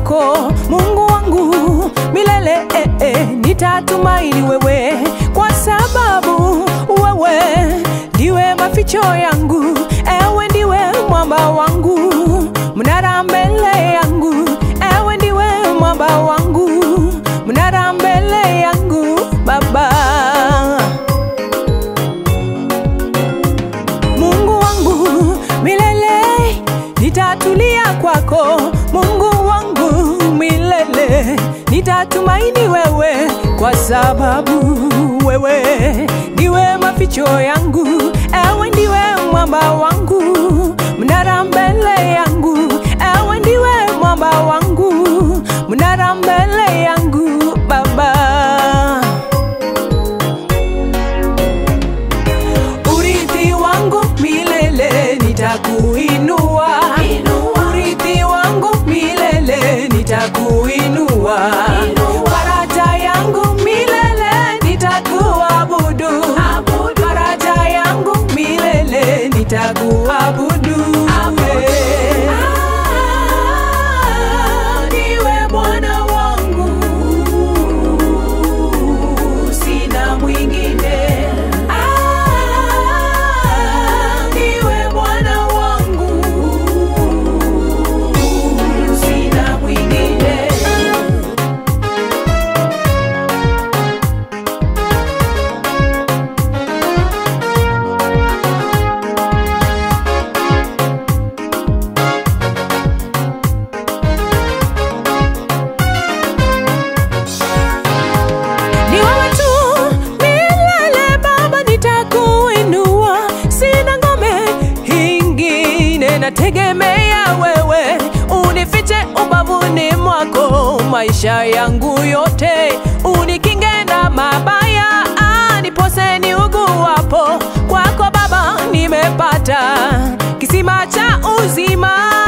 kwako Mungu wangu milele eh, eh, nitatumaini wewe kwa sababu wewe ndiwe maficho yangu, ewe ndiwe mwamba wangu, mnara mbele yangu, ewe ndiwe mwamba wangu, mnara mbele yangu Baba. Mungu wangu milele nitatulia kwako, Mungu wangu milele nitatumaini wewe, kwa sababu wewe ndiwe maficho yangu, ewe ndiwe mwamba wangu, mnara mbele yangu, ewe ndiwe mwamba wangu, mnara mbele yangu Baba. Urithi wangu milele nitakuinua, urithi wangu milele nitakuinua, faraja yangu milele nitakuabudu, faraja yangu milele nitakuabudu. Ndiwe Bwana wangu, sina mwingine. Ndiwe Bwana wangu, sina mwingine. Ni wewe tu milele Baba, nitakuinua, sina ngome ingine, nategemea wewe, unifiche ubavuni mwako, maisha yangu yote unikinge na mabaya, ah, nipose niuguapo, kwako Baba nimepata kisima cha uzima.